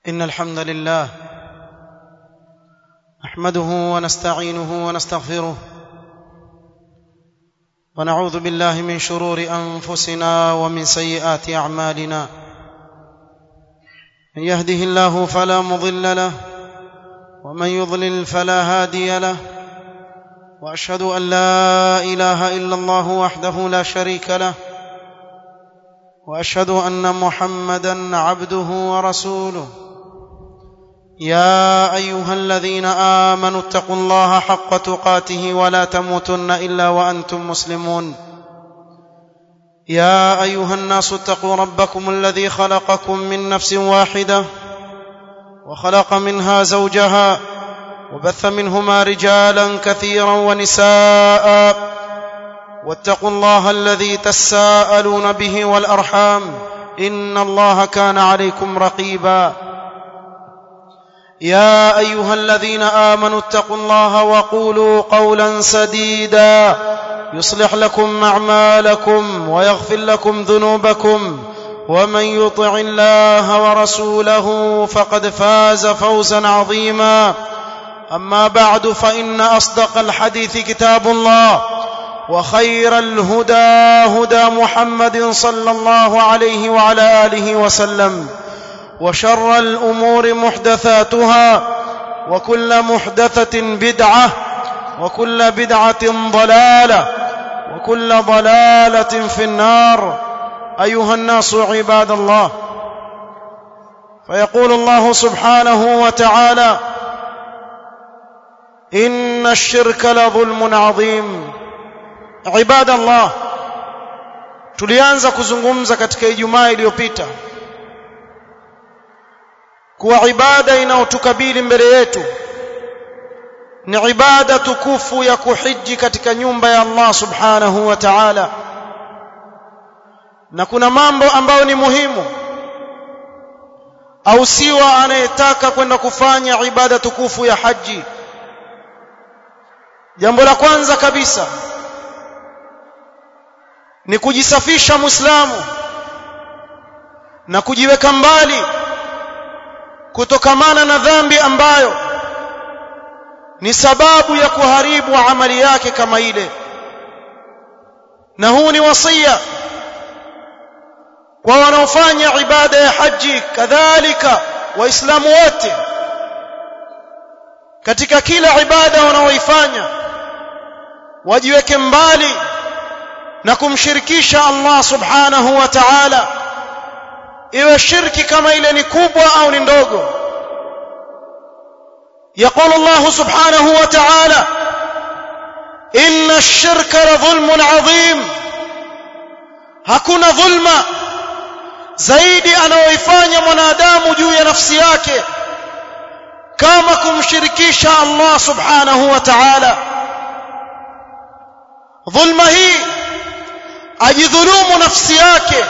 إن الحمد لله نحمده ونستعينه ونستغفره ونعوذ بالله من شرور أنفسنا ومن سيئات أعمالنا من يهده الله فلا مضل له ومن يضلل فلا هادي له واشهد ان لا اله الا الله وحده لا شريك له واشهد ان محمدا عبده ورسوله يا ايها الذين امنوا اتقوا الله حق تقاته ولا تموتن الا وانتم مسلمون يا ايها الناس اتقوا ربكم الذي خلقكم من نفس واحده وخلق منها زوجها وبث منهما رجالا كثيرا ونساء واتقوا الله الذي تساءلون به والارحام ان الله كان عليكم رقيبا يا ايها الذين امنوا اتقوا الله وقولوا قولا سديدا يصلح لكم اعمالكم ويغفر لكم ذنوبكم ومن يطع الله ورسوله فقد فاز فوزا عظيما اما بعد فان اصدق الحديث كتاب الله وخير الهدى هدى محمد صلى الله عليه وعلى اله وسلم وشر الامور محدثاتها وكل محدثه بدعه وكل بدعه ضلاله وكل ضلاله في النار ايها الناس عباد الله فيقول الله سبحانه وتعالى ان الشرك لظلم عظيم عباد الله tulianza kuzungumza katika ijumaa iliyopita kuwa ibada inayotukabili mbele yetu ni ibada tukufu ya kuhiji katika nyumba ya Allah subhanahu wa ta'ala na kuna mambo ambayo ni muhimu au siwa anayetaka kwenda kufanya ibada tukufu ya haji jambo la kwanza kabisa ni kujisafisha muislamu na kujiweka mbali kutokamana na dhambi ambayo ni sababu ya kuharibu amali yake kama ile na huu ni wasia kwa wanaofanya ibada ya haji kadhalika waislamu wote katika kila ibada wanaoifanya wajiweke mbali na kumshirikisha Allah subhanahu wa ta'ala iwe shirki kama ile ni kubwa au ni ndogo يقول الله سبحانه وتعالى إن الشرك لظلم عظيم hakuna dhulma zaidi anayoifanya mwanadamu juu ya nafsi yake kama kumshirikisha Allah subhanahu wa ta'ala dhulma hii ajidhulumu nafsi yake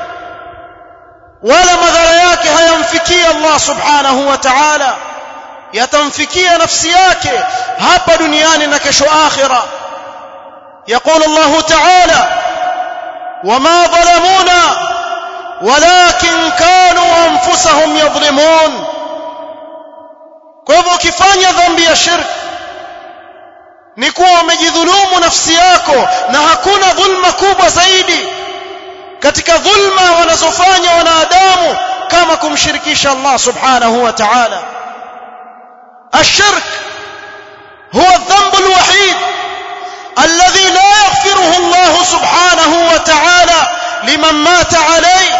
wala madhara yake hayamfikii Allah subhanahu wa ta'ala yatamfikia nafsi yake hapa duniani na kesho akhira يقول الله تعالى وما ظلمونا ولكن كانوا انفسهم يظلمون kwa hivyo ukifanya dhambi ya shirki ni kuwa umejidhulumu nafsi yako na hakuna dhulma kubwa zaidi katika dhulma wanazofanya wanadamu kama kumshirikisha Allah subhanahu wa ta'ala الشرك هو الذنب الوحيد الذي لا يغفره الله سبحانه وتعالى لمن مات عليه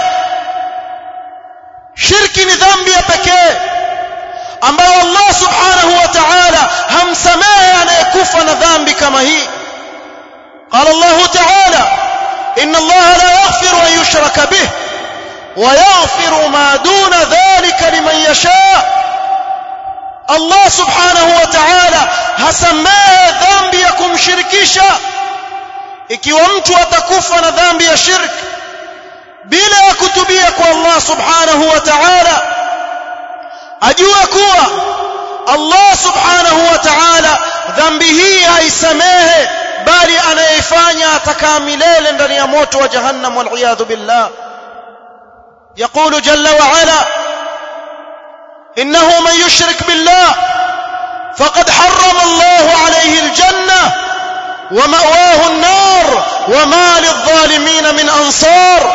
شرك ni dhambi ya pekee ambayo Allah subhanahu wa ta'ala hamsamehe anayekufa na dhambi kama hii قال الله تعالى إن الله لا يغفر أن يشرك به ويغفر ما دون ذلك لمن يشاء Allah subhanahu wa ta'ala hasamehe dhambi ya kumshirikisha ikiwa mtu atakufa na dhambi ya shirk bila ya kutubia kwa Allah subhanahu wa ta'ala ajue kuwa Allah subhanahu wa ta'ala dhambi hii haisamehe bali anayeifanya atakaa milele ndani ya moto wa jahannam wal billah يقول جل وعلا إنه من يشرك بالله فقد حرم الله عليه الجنة ومأواه النار وما للظالمين من أنصار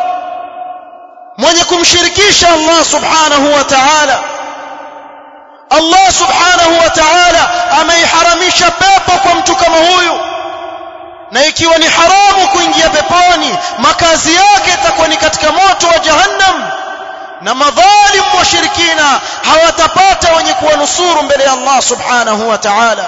من يكون شركيش الله سبحانه وتعالى Allah subhanahu wa ta'ala ameiharamisha pepo kwa mtu kama huyu na ikiwa ni haramu kuingia peponi makazi yake itakuwa ni katika moto wa jahannam na madhalim washirikina hawatapata wenye kuwanusuru mbele ya Allah subhanahu wa ta'ala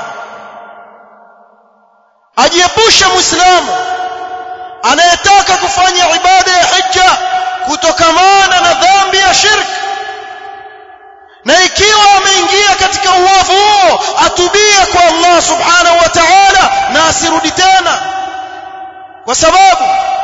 ajiepushe muislamu anayetaka kufanya ibada ya hija kutokamana na dhambi ya shirki na ikiwa ameingia katika uovu huo atubie kwa Allah subhanahu wa ta'ala na asirudi tena kwa sababu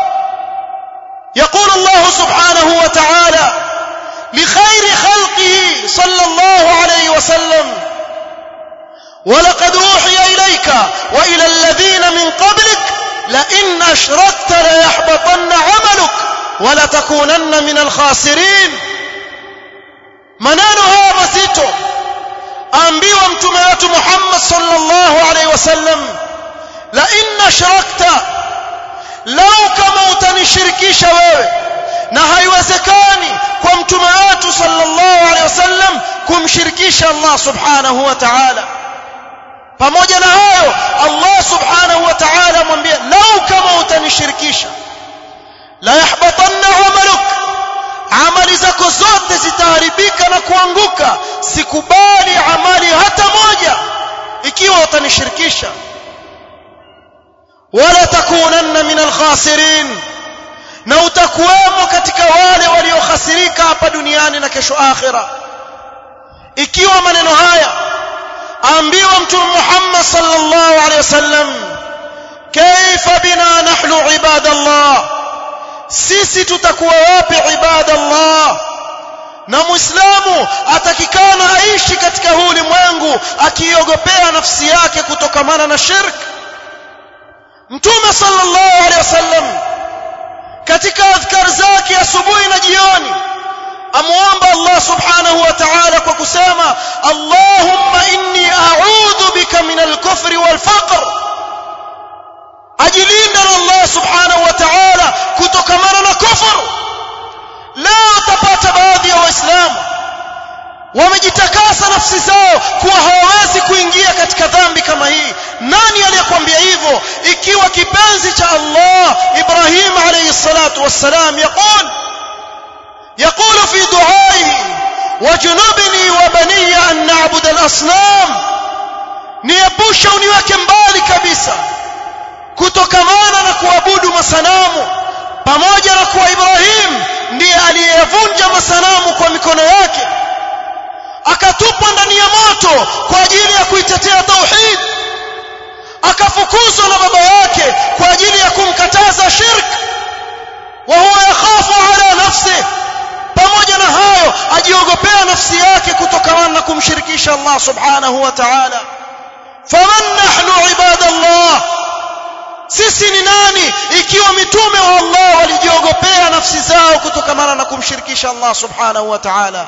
يقول الله سبحانه وتعالى لخير خلقه صلى الله عليه وسلم ولقد أوحي إليك وإلى الذين من قبلك لئن أشركت ليحبطن عملك ولتكونن من الخاسرين maneno haya mazito ambiwa mtume wetu Muhammad sallallahu alaihi wasallam la in ashrakta lau kama utanishirikisha wewe na haiwezekani kwa mtume wetu sallallahu alaihi wasallam kumshirikisha Allah subhanahu wa ta'ala pamoja na hayo Allah subhanahu wa ta'ala amwambia lau kama utanishirikisha la yahbatanna amaluk amali zako zote zitaharibika na kuanguka sikubali amali hata moja ikiwa utanishirikisha wala takunanna min alkhasirin na utakuwemo katika wale waliokhasirika hapa duniani na kesho akhira ikiwa maneno haya ambiwa mtume Muhammad sallallahu alaihi wasallam kaifa bina nahnu ibadallah sisi tutakuwa wapi ibada Allah na muislamu atakikana aishi katika huu ulimwengu akiogopea nafsi yake kutokamana na shirk mtume sallallahu alaihi wasallam katika adhkar zake asubuhi na jioni amuomba Allah subhanahu wa ta'ala kwa kusema Allahumma inni a'udhu bika min al-kufri wal-faqr ajilinda na Allah subhanahu wa ta'ala kutokamana na kufuru leo utapata baadhi ya waislamu wamejitakasa nafsi zao kuwa hawawezi kuingia katika dhambi kama hii nani aliyekwambia hivyo ikiwa kipenzi cha Allah Ibrahim alayhi salatu wassalam yaqul يقول في دعائه وجنبني وبني أن نعبد الأصنام niepushe uniweke mbali kabisa kutokamana na kuabudu masanamu pamoja na kuwa Ibrahim ndiye aliyevunja masanamu kwa mikono yake akatupwa ndani ya moto kwa ajili ya kuitetea tauhid akafukuzwa na baba yake kwa ajili ya kumkataza shirk wa huwa yakhafu ala nafsi pamoja na hayo ajiogopea nafsi yake kutokamana na kumshirikisha Allah subhanahu wa ta'ala faman nahnu ibadallah sisi ni nani ikiwa mitume wa Allah walijiogopea nafsi zao kutokamana na kumshirikisha Allah subhanahu wa ta'ala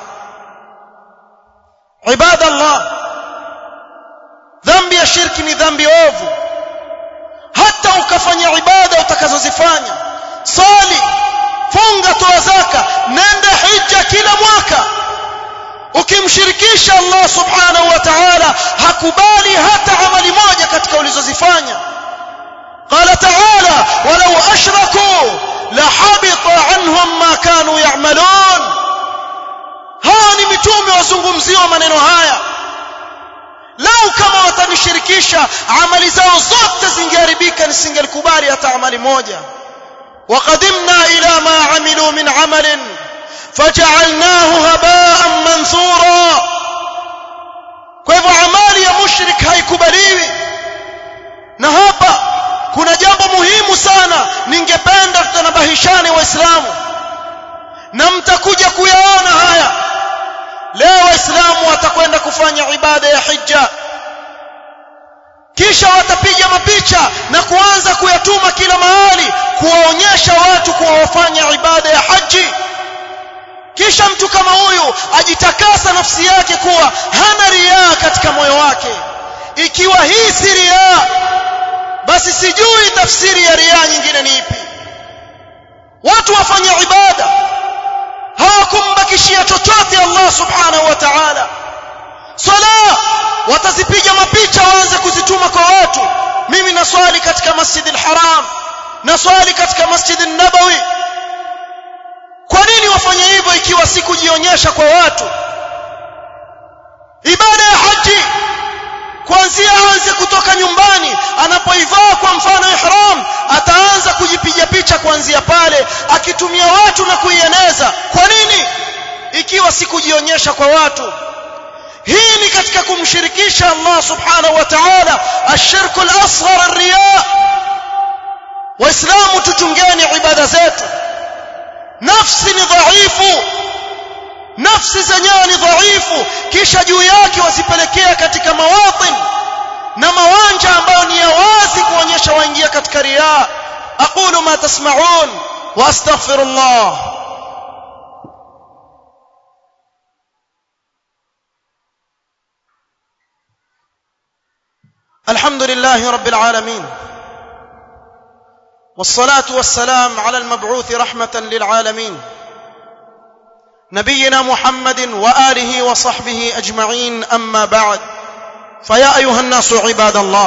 ibadallah dhambi ya shirki ni dhambi ovu hata ukafanya ibada utakazozifanya sali funga toa zaka nenda hija kila mwaka ukimshirikisha Allah subhanahu wa ta'ala hakubali hata amali moja katika ulizozifanya قال تعالى ولو أشركوا لحبط عنهم ما كانوا يعملون hawa ni mitume wazungumziwa maneno haya lau kama watanishirikisha amali zao zote zingeharibika nisingelikubali hata amali moja وقدمنا إلى ما عملوا من عمل فجعلناه هباء منثورا kwa hivyo amali ya mushrik haikubaliwi na hapa kuna jambo muhimu sana ningependa tutanabahishane waislamu na mtakuja kuyaona haya leo waislamu watakwenda kufanya ibada ya hija kisha watapiga mapicha na kuanza kuyatuma kila mahali kuwaonyesha watu kuwa wafanya ibada ya haji kisha mtu kama huyu ajitakasa nafsi yake kuwa hana riaa katika moyo wake ikiwa hii si riaa basi sijui tafsiri ya riaa nyingine ni ipi watu wafanye ibada hawakumbakishia chochote Allah subhanahu wa ta'ala sala watazipiga mapicha waanze kuzituma kwa watu mimi naswali katika masjid al-haram naswali katika masjid an-nabawi kwa nini wafanye hivyo ikiwa si kujionyesha kwa watu ibada ya haji kuanzia aanze kutoka nyumbani anapoivaa kwa mfano ihram ataanza kujipiga picha kuanzia pale akitumia watu na kuieneza kwa nini ikiwa si kujionyesha kwa watu hii ni katika kumshirikisha Allah subhanahu wa ta'ala ashirku al-asghar ar-riya waislamu tuchungeni ibada zetu nafsi ni dhaifu nafsi zenyewe ni dhaifu kisha juu yake wasipelekea katika mawatin na mawanja ambayo ni ya wazi kuonyesha waingia katika riya aqulu ma tasma'un wa astaghfirullah الحمد لله رب العالمين والصلاه والسلام على المبعوث رحمه للعالمين نبينا محمد واله وصحبه اجمعين اما بعد فيا ايها الناس عباد الله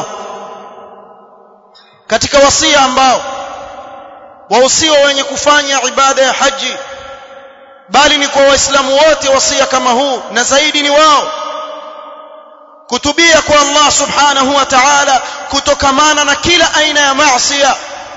katika wasia ambao wahusiwa wenye kufanya ibada ya haji bali ni kwa waislamu wote wasia kama huu na zaidi ni wao kutubia kwa Allah subhanahu wa ta'ala kutokamana na kila aina ya maasiya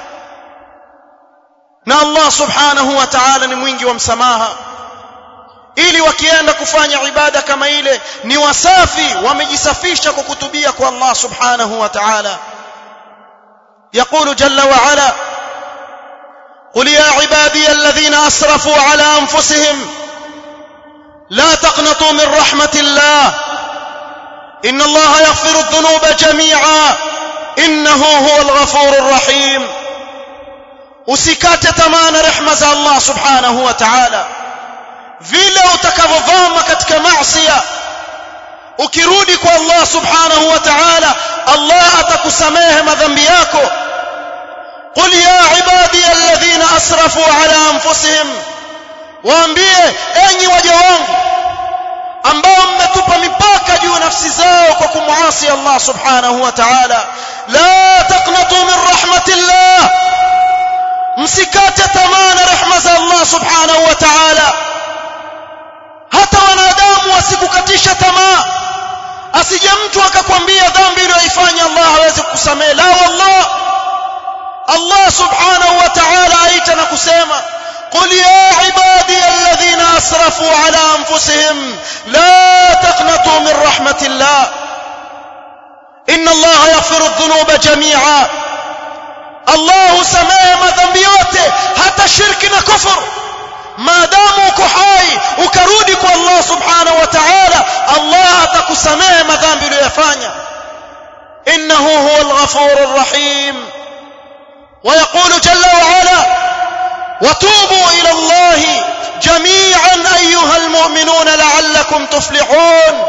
na Allah subhanahu wa ta'ala ni mwingi wa msamaha ili wakienda kufanya ibada kama ile ni wasafi wamejisafisha kwa kutubia kwa Allah subhanahu wa ta'ala يقول جل وعلا قل يا عبادي الذين اسرفوا على انفسهم لا تقنطوا من رحمه الله ان الله يغفر الذنوب جميعا انه هو الغفور الرحيم usikate tamaa na rehema za Allah subhanahu wa ta'ala vile utakavyovama katika maasi ukirudi kwa Allah subhanahu wa ta'ala Allah atakusamehe madhambi yako qul ya ibadi alladhina asrafu ala anfusihim waambie enyi waja wangu ambao mmetupa mipaka juu nafsi zao kwa kumuasi Allah subhanahu wa ta'ala la taqnatu min rahmatillah msikate tamaa na rehema za Allah subhanahu wa ta'ala hata wanadamu wasikukatisha tamaa asije mtu akakwambia dhambi iliyoifanya Allah hawezi kukusamehe la wallah Allah subhanahu wa ta'ala aita na kusema قل يا عبادي الذين اسرفوا على انفسهم لا تقنطوا من رحمه الله ان الله يغفر الذنوب جميعا الله سماه madhambi yote hata shirki na kufur maadamu uko hai ukarudi kwa Allah subhanahu wa ta'ala Allah atakusamehe madhambi uliyofanya innahu huwal ghafurur rahim ويقول جل وعلا وتوبوا الى الله جميعا ايها المؤمنون لعلكم تفلحون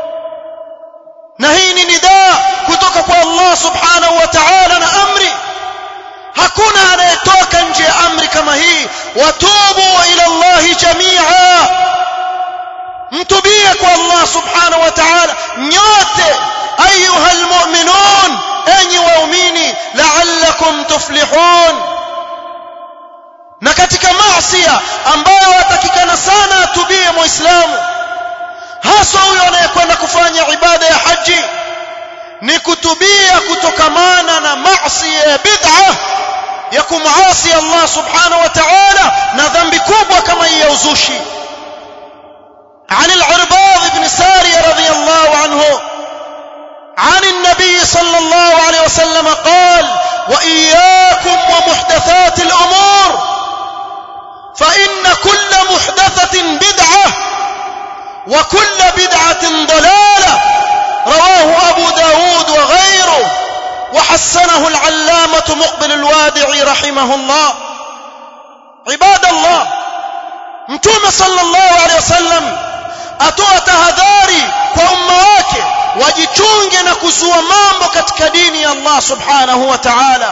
نهيني نداء kutoka kwa Allah subhanahu wa ta'ala na amri hakuna anayetoka nje ya amri kama hii watubu ila Allah jamia mtubie kwa Allah subhanahu wa ta'ala nyote ayuha almu'minun enyi waumini la'allakum tuflihun na katika maasiya ambayo atakikana sana atubie muislamu hasa huyo anayekwenda kufanya ibada ya haji ni kutubia kutokamana na maasi ya bid'a ya kumuasi Allah subhanahu wa ta'ala na dhambi kubwa kama hii ya uzushi عن العرباض بن سارية رضي الله عنه عن النبي صلى الله عليه وسلم قال وإياكم ومحدثات الأمور فإن كل محدثة بدعة وكل بدعة ضلالة رواه أبو داود وغيره وحسنه العلامة مقبل الوادعي رحمه الله عباد الله mtume sallallahu alaihi wasallam atoa tahadhari kwa umma wake wajichunge na kuzua mambo katika dini ya Allah subhanahu wa ta'ala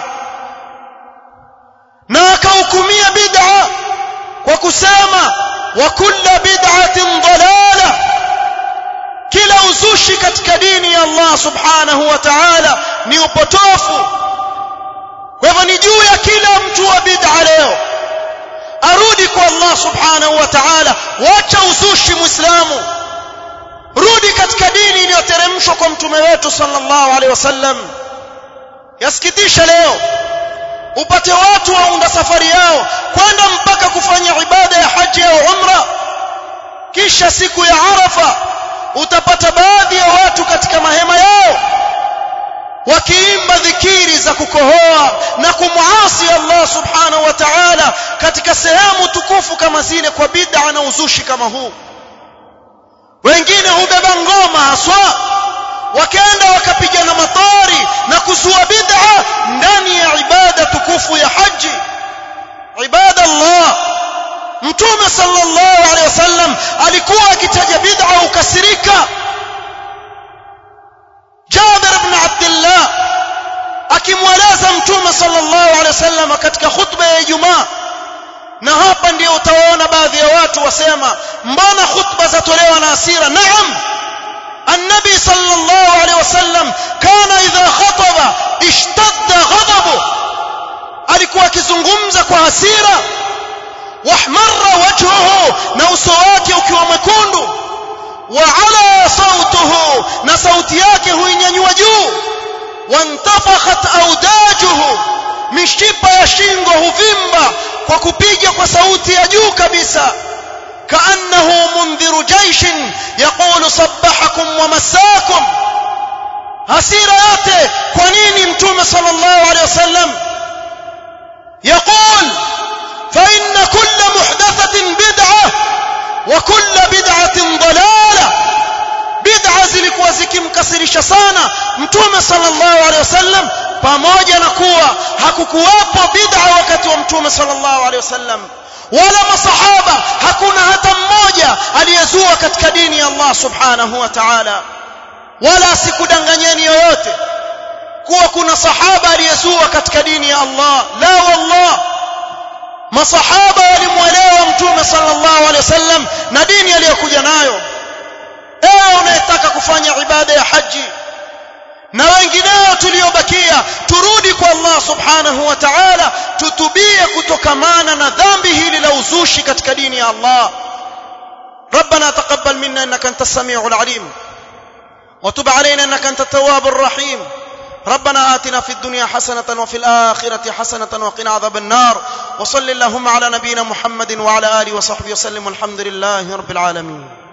na akahukumia bid'a kwa kusema wa kulla bid'atin dalala kila uzushi katika dini ya Allah subhanahu wa ta'ala ni upotofu kwa hivyo ni juu ya kila mtu wa bid'a leo arudi kwa Allah subhanahu wa ta'ala wacha uzushi muislamu rudi katika dini iliyoteremshwa kwa mtume wetu sallallahu alaihi wasallam yasikitisha leo upate watu waunda safari yao kwenda mpaka kufanya ibada ya haji au umra kisha siku ya arafa utapata baadhi ya watu katika mahema yao wakiimba dhikiri za kukohoa na kumwasi Allah subhanahu wa ta'ala katika sehemu tukufu kama zile kwa bid'a na uzushi kama huu wengine hubeba ngoma haswa wakaenda wakapigana matari na kuzua bid'a ndani ya ibada tukufu ya haji ibada Allah mtume sallallahu alaihi wasallam alikuwa akitaja bid'a ukasirika Jabir ibn Abdullah akimweleza mtume sallallahu alaihi wasallam katika khutba ya Ijumaa na hapa ndio utawaona baadhi ya watu wasema mbona khutba zatolewa na hasira naam النبي صلى الله عليه وسلم كان إذا خطب اشتد غضبه alikuwa akizungumza kwa hasira wahmarra wajhuhu na uso wake ukiwa mwekundu wa ala sautuhu na sauti yake huinyanyua juu wantafakhat audajuhu mishipa ya shingo huvimba kwa kupiga kwa sauti ya juu kabisa كأنه منذر جيش يقول صبحكم ومساكم hasira yote kwa nini mtume sallallahu alaihi wasallam يقول فإن كل محدثة بدعة وكل بدعة ضلالة بدعة zilikuwa zikimkasirisha sana mtume sallallahu alaihi wasallam pamoja na kuwa hakukuwapo bid'a wakati wa mtume sallallahu alaihi wasallam wala masahaba hakuna hata mmoja aliyezua katika dini ya Allah subhanahu wa ta'ala wala asikudanganyeni yoyote kuwa kuna sahaba aliyezua katika dini ya Allah la wallah masahaba walimwelewa mtume sallallahu alaihi wasallam na dini aliyokuja nayo ewe unayetaka kufanya ibada ya haji na wengineo tuliobakia turudi kwa Allah subhanahu wa ta'ala tutubie kutokamana na dhambi hili la uzushi katika dini ya Allah ربنا تقبل منا انك انت السميع العليم وتب علينا انك انت التواب الرحيم ربنا آتنا في الدنيا حسنة وفي الآخرة حسنة وقنا عذاب النار وصل اللهم على نبينا محمد وعلى آله وصحبه وسلم والحمد لله رب العالمين